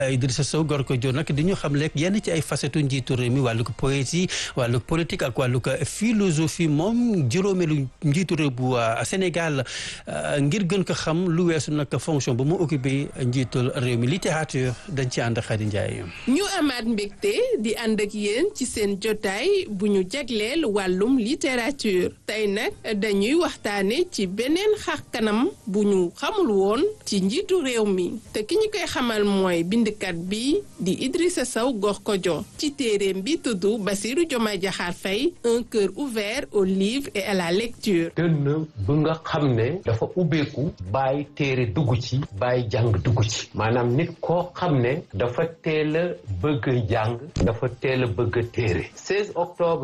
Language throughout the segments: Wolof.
Idrissa Sow Gorko Dio nag di ñu xam lekk yenn ci ay facettes njiitu réew mi wàllu ko poésie wàllu politique ak wàllu ko philosophie moom juróomeelu njiitu réew bu Sénégal ngir gën ko xam lu weesu nag fonction ba mu occupé njiitul réew mi littérature dañ ci ànd Khady Ndiaye. ñu amaat mbégte di ànd ak yéen ci seen jotaay bu ñu jagleel wàllum littérature tey nag dañuy waxtaane ci beneen xar kanam bu ñu xamul woon ci njiitu réew mi te ki ñu koy xamal mooy bindkat bi di Idrissa Sow Gorko Dio ci téeréem bi tudd Bassirou Diomaye Diakhar Faye un cœur ouvert au livre et à la lecture dënn bu nga xam ne dafa ubbeeku bàyyi téere dugg ci bàyyi jàng dugg ci maanaam nit koo xam ne dafa teel a bëgg a jàng dafa teel a bëgg a téere 16 octobre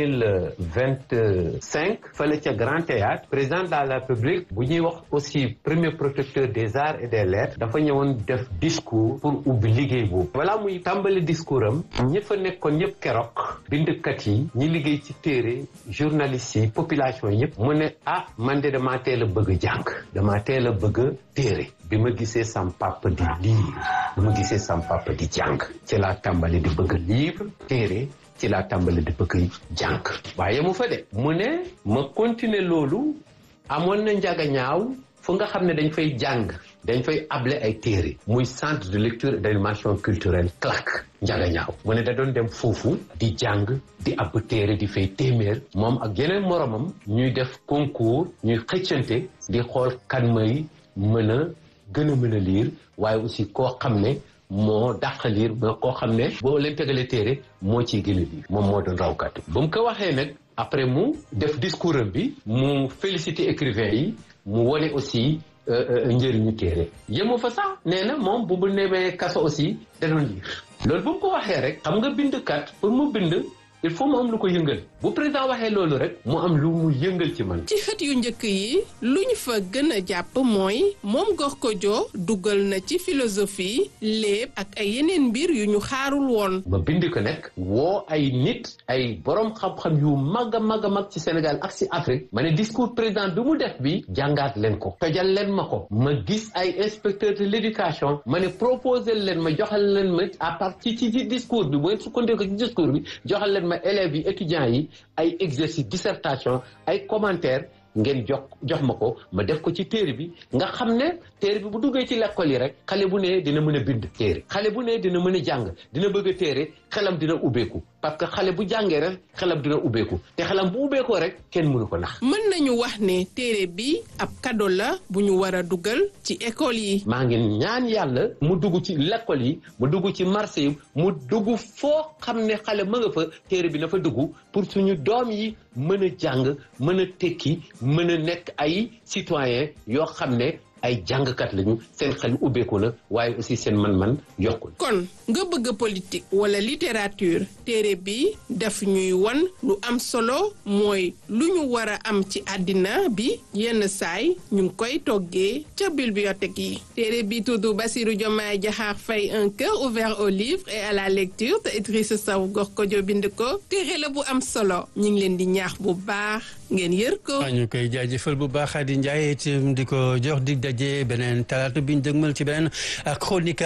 2025 fële ca Grand Théâtre président de la République bu ñuy wax aussi premier protecteur des arts et des lettres dafa ñëwoon def discours pour ubbi liggéey boobu balaa muy tàmbali discours am ñi fa nekkoon ñëpp keroog bindkat yi ñi liggéey ci téere journalistes yi population yëpp mu ne ah man de damaa teel a bëgg a jàng damaa teel a bëgg a téere bi ma gisee sam papa di lire bi ma gisee sam papa di jàng ci laa tàmbali di bëgg livre téere ci laa tàmbali di bëgg jàng waaye mu fa de mu ne ma continuer loolu amoon na njaga ñaaw fu nga xam ne dañ fay jàng dañ fay able ay téere muy centre de lecture et d'animation culturelle CLAC njaga ñaaw mu ne da doon dem foofu di jàng di ab téere di fay téeméer moom ak yeneen moromam ñuy def concours ñuy xëccante di xool kan may mën a gën a mën a liir waaye aussi koo xam ne moo dàq liir ba koo xam ne boo leen tegalee téere moo ciy gën a liir moom moo doon rawkat ba mu ko waxee nag après mu def discours am bi mu féliciter écrivain yi mu wone aussi njëriñu téere yemu fa sax nee na moom bu mu nemee kaso aussi da doon liir loolu bu mu ko waxee rek xam nga bindkat pour mu bind il faut mu am lu ko yëngal bu président waxee loolu rek mu am lu mu yëngal ci man. ci xët yu njëkk yi lu ñu fa gën a jàpp mooy moom Gorko Dio dugal na ci philosophie léeb ak ay yeneen mbir yu ñu xaarul woon. ma bind ko nag woo ay nit ay borom xam-xam yu mag a mag a mag ci Sénégal ak ci Afrique ma ne discours président bi mu def bi jàngaat leen ko tojal leen ma ko ma gis ay inspecteur de l'éducation ma ne proposé leen ma joxal leen ma à partir ci ci discours bi bu ngeen sukkandiku ci discours bi joxal leen ma élèves yi étudiants yi ay exercice dissertation ay commentaires ngeen jox jox ma ko ma def ko ci téere bi nga xam ne téere bi bu duggee ci l'école yi rek xale bu ne dina mën a bind téere xale bu ne dina mën a jàng dina bëgg a téere xelam dina ubbeeku parce que xale bu jàngee rek xelam dina ubbeeku te xelam bu ubbeekoo rek kenn mënu ko nax mën nañu wax ne téere bi ab cadeau la bu ñu war a dugal ci école yi maa ngi ñaan yàlla mu dugg ci l'école yi mu dugg ci marché yi mu dugg foo xam ne xale ma nga fa téere bi na fa dugg pour suñu doom yi mën a jàng mën a tekki mën a nekk ay citoyen yoo xam ne ay jàngkat lañu seen xel ubbeeku na waaye aussi seen man-man yokku kon nga bëgg politique wala littérature téere bi daf ñuy wan lu am solo mooy lu ñu war a am ci àddina bi yenn saay ñu ngi koy toggee ca bibliothèque yi téere bi tudd Bassirou Diomaye Diakhar Faye un cœur ouvert au livre et à la lecture te Idrissa Sow Gorko Dio bind ko téere la bu am solo ñu ngi leen di ñaax bu baax ngeen yër ko. ñu koy jaajëfal bu baax Khady Ndiaye itam di ko jox dig daje beneen talaata bi ñu dëgmal ci beneen chronique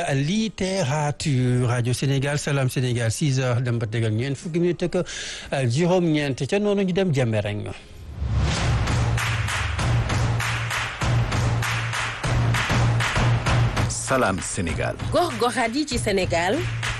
littérature rajo Sénégal Salam Sénégal 6 heures dem ba tegal ñeent fukki minute ak juróom-ñeent ca noonu ñu dem jàmbe rek. Salam Sénégal. gox-goxaat yi ci Sénégal.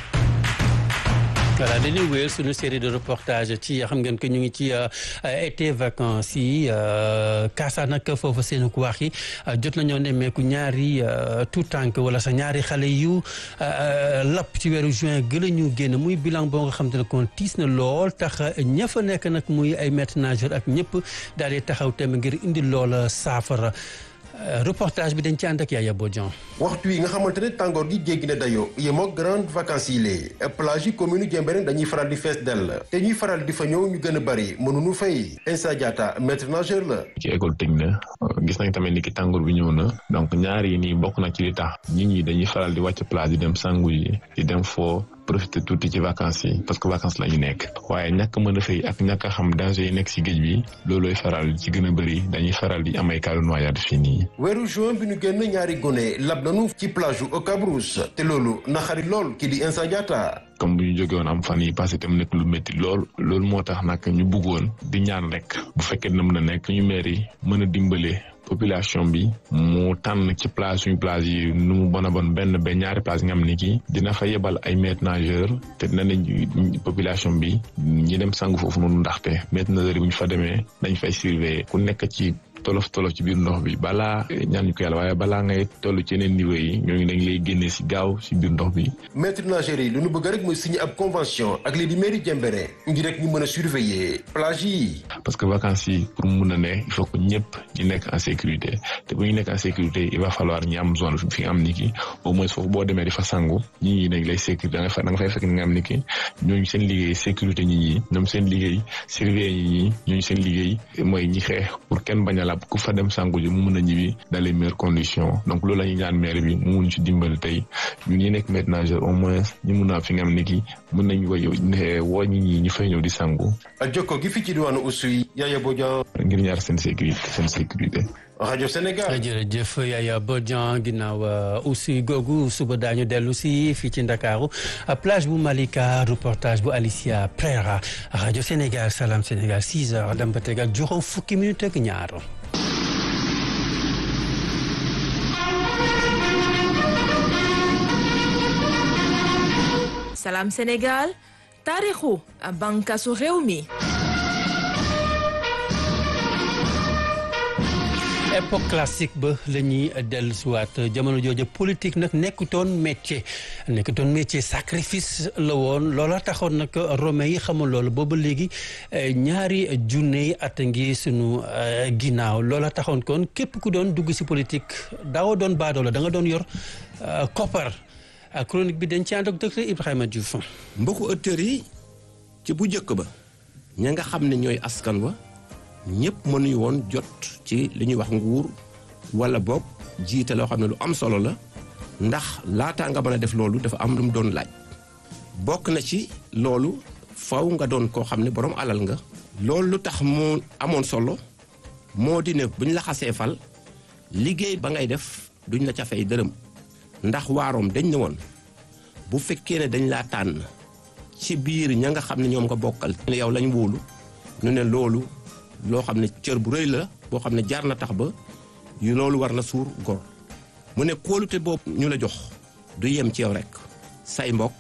voilà dañuy wéyal suñu série de reportage ci xam ngeen que ñu ngi ci été vacances yi kaasa nag foofu seen ku wax yi jot nañoo nemmeeku ñaari tout tànk wala sax ñaari xale yu lapp ci weeru juin gën a ñu génn muy bilan boo nga xam te ne kon tiis na lool tax ña fa nekk nag muy ay maîtres nageurs ak ñëpp daal di taxaw tem ngir indi loola saafara. reportage bi dañ ci ànd ak Yaya Bodian waxtu yi nga xamante ne tàngoor gi jéggi na dayoo yemoo grande vacances yi lee plage yi commune Diembéne dañuy faral di fees dell te ñuy faral di fa ñëw ñu gën a bëri mënuñu fay Insa Diatta maître nageur la ci école tëj na gis nañ tamit ni ki tàngoor bi ñëw na donc ñaar yi nii bokk na ci li tax nit ñi dañuy faral di wàcc plage di dem sangu yi di dem foo profité tuuti ci vacances yi parce que vacances la ñu nekk waaye ñàkk mën a fay ak ñàkk a xam danger yi nekk si géej bi loolooy faral ci gën a bëri dañuy faral di am ay cas de noyade fii nii. weeru juin bi ñu génn ñaari gone lab nañu ci plage u Cabrousse te loolu naxari lool kii di Insa Diatta comme bu ñu jógee woon am fan yi passé tam nekk lu métti lool loolu moo tax nag ñu bëggoon di ñaan rek bu fekkee na mën a nekk ñu maire yi mën a dimbale population bi mu tànn ci plage suñu plage yi nu mu bon a bon benn ba ñaari plage nga xam ni ki dina fa yebal ay maîtres nageurs te dina ne population bi ñi dem sangu foofu noonu ndaxte maîtres nageurs yi bu ñu fa demee dañ fay surveiller ku nekk ci tolof tolof ci biir ndox bi balaa ñaan ñu ko yàlla waaye balaa ngay toll ci yeneen niveau yi ñooñu dañ lay génnee si gaaw si biir ndox bi. maître nageurs yi lu ñu bëgg rek mooy signer ab convention ak lii di mairie Diembéring ngir rek ñu mën a surveiller plage yi. parce que vacances yi pour mun a ne il faut que ñëpp ñu nekk en sécurité te bu ñu nekk en sécurité il va falloir ñi am zone fi nga am ni ki au moins foofu boo demee di fa sangu ñi ñi dañ lay sécurité da nga fa da nga fay fekk ni nga am ni ki ñooñu seen liggéey sécurité ñi ñi ñoom seen liggéey surveiller ñi ñi ñooñu seen liggéey mooy ñi xeex pour kenn bañ a lab ku fa dem sangu ji mu mën a ñibbi dans les meilleures conditions donc loolu la ñuy ñaan maire bi mu mun ci dimbali tey ñun ñi nekk maître nageur au moins ñu mun a fi nga am ni ki mën nañ woy woo ñi ñi ñu fay ñëw di sangu ak jokko gi fi ci diwaanu Oussouye Yaya Bodian ngir ñaar seen sécurité seen sécurité rajo Sénégal jërëjëf Yaya Bodian ginnaaw Oussouye googu suba daañu dellu si fii ci Ndakaaru plage bu Malika reportage bu Alicia Prera rajo Sénégal Salam Sénégal 6 heures dem ba tegal juróom fukki minute ak ñaar Salam Sénégal taarixu bànqaasu réew mi époque classique ba la ñuy dellusiwaat jamono jooju politique nag nekkutoon métier nekkutoon métier sacrifice la woon loola taxoon nag romain yi xamul loolu booba léegi ñaari junne yi at ngi sunu ginnaaw loola taxoon kon képp ku doon dugg si politique daawoo doon baadoo la da nga doon yor koppar chronique bi dañ ci ànd ak docteur Ibrahima Diouf. mbokku auditeurs yi ci bu njëkk ba ña nga xam ne ñooy askan wa ñëpp mënuñu woon jot ci li ñuy wax nguur wala boog jiite loo xam ne lu am solo la ndax laataa nga mën a def loolu dafa am lu mu doon laaj bokk na ci loolu faw nga doon koo xam ne borom alal nga. loolu lu tax mu amoon solo moo di ne bu ñu la xasee fal liggéey ba ngay def duñ la ca fay dërëm ndax waaroom dañ ne woon bu fekkee ne dañ laa tànn ci biir ña nga xam ne ñoom nga bokkal. ne yow lañ wóolu ñu ne loolu. loo xam ne cër bu rëy la boo xam ne jaar na tax ba yu loolu war na suur gor mu ne kóolute boobu ñu la jox du yem ci yow rek say mbokk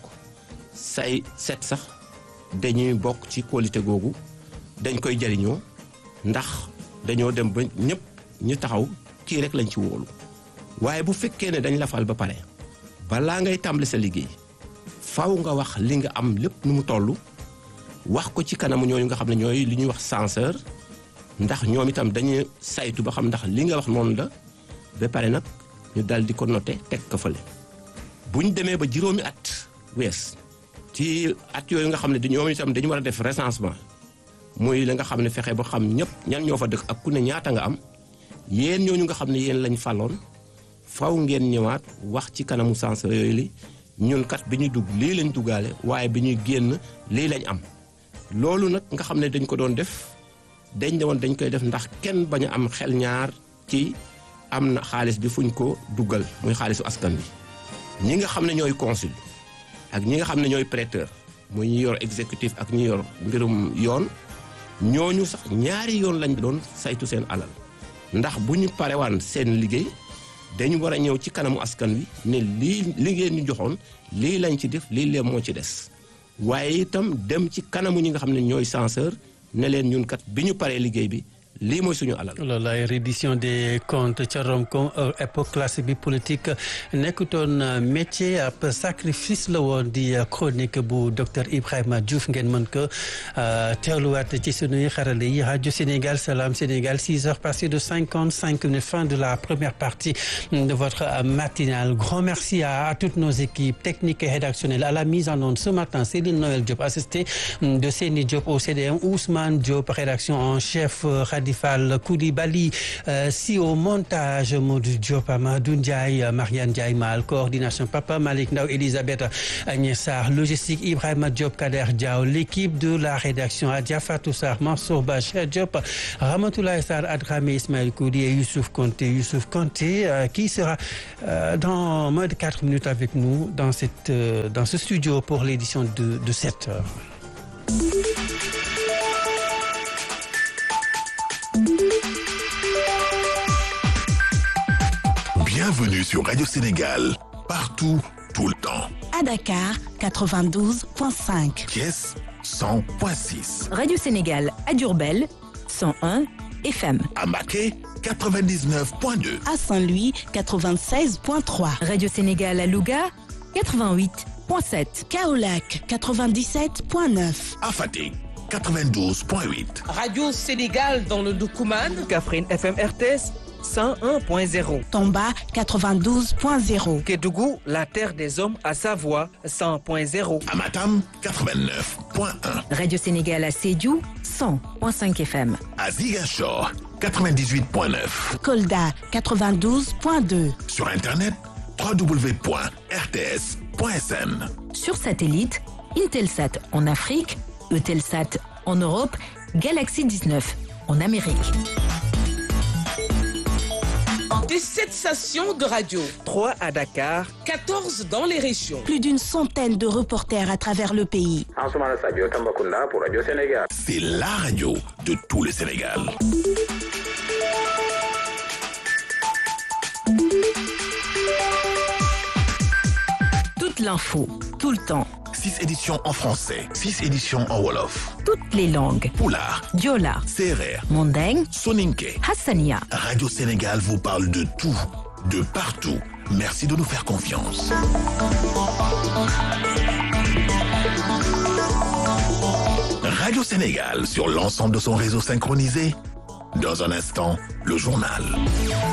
say set sax dañuy bokk ci kóolute googu dañ koy jariñoo ndax dañoo dem ba ñëpp ñu taxaw kii rek lañ ci wóolu waaye bu fekkee ne dañ la fal ba pare balaa ngay tàmbali sa liggéey faw nga wax li nga am lépp nu mu toll wax ko ci kanamu ñooñu nga xam ne ñooy li ñuy wax censeur ndax ñoom itam dañuy saytu ba xam ndax li nga wax noonu la ba pare nag ñu dal di ko noté teg ko fële bu ñu demee ba juróomi at wees ci at yooyu nga xam ne ñoom itam dañu war a def recensement muy la nga xam ne fexe ba xam ñëpp ñan ñoo fa dëkk ak ku ne ñaata nga am yéen ñooñu nga xam ne yéen lañ faloon faw ngeen ñëwaat wax ci kanamu censeur yooyu li ñun kat bi ñuy dugg lii lañ duggaale waaye bi ñuy génn lii lañ am loolu nag nga xam ne dañ ko doon def dañ ne woon dañ koy def ndax kenn bañ a am xel ñaar ci am na xaalis bi fuñ ko duggal muy xaalisu askan bi ñi nga xam ne ñooy consul ak ñi nga xam ne ñooy prêteur muy ñi yor exécutif ak ñi yor mbirum yoon ñooñu sax ñaari yoon lañ doon saytu seen alal ndax bu ñu parewaan seen liggéey dañu war a ñëw ci kanamu askan wi ne lii liggéey ñu joxoon lii lañ ci def lii lee moo ci des waaye itam dem ci kanamu ñi nga xam ne ñooy censeur ne leen ñun kat bi ñu paree liggéey bi lii mooy suñu alal. loolu la reddition des comptes ca Rome comme époque classique bi politique nekkutoon métier ab sacrifice la woon di chronique bu docteur Ibrahima Diouf ngeen mën ko teewluwaat ci sunuy xarale yi rajo Sénégal Salam Sénégal 6 heures passées de 55 minutes fin de la première partie de votre matinale grand merci à toutes nos équipes techniques et rédactionnelles à la mise en onde ce matin Céline Noël Diop assisté de Séni Diop au CDM Ousmane Diop rédaction en chef Khady Fall Koulibaly si au montage Modou Diop Amadou Ndiaye Mariane Ndiaye Mal coordination Papa Malick Ndaw Elisabeth Agnès Sarr logistique Ibrahima Diop Kader Diaw l'équipe de la rédaction Adja Fatou Sarr Mansour Ba Cheikh Diop Ramatoulaye Sarr Adramé Ismaël Koudi et Youssouf Konté Youssouf Konté qui sera dans moins de quatre minutes avec nous dans cette dans ce studio pour l'édition de de sept heures. Bienvenue sur Radio Sénégal, partout, tout le temps. À Dakar, 92.5. Thiès, 100.6. Radio Sénégal à Diourbel, 101 FM. À Maquet, 99.2. À Saint-Louis, 96.3. Radio Sénégal à Louga, 88.7. Kaolac, 97.9. À Fatick, 92.8. Radio Sénégal dans le Doukouman. Kaffrine FM RTS. 101.0. Tomba 92.0. Kédougou, la terre des hommes à Savoie 100.0. Amatam 89.1. Radio Sénégal à Sédhiou 100.5 FM. À Ziguinchor 98.9. Kolda 92.2. Sur internet www.rts.sn. Sur satellite, Intelsat en Afrique, Eutelsat en Europe, Galaxy 19 en Amérique. Des 7 stations de radio. 3 à Dakar. 14 dans les régions. Plus d'une centaine de reporters à travers le pays. C'est la radio de tout le Sénégal. Toute l'info, tout le temps. 6 éditions en français, 6 éditions en Wolof. Toutes les langues. Poulard, Diola, Serer, Mandeng, Soninke. Hassania. Radio Sénégal vous parle de tout, de partout. Merci de nous faire confiance. Radio Sénégal sur l'ensemble de son réseau synchronisé. Dans un instant, le journal.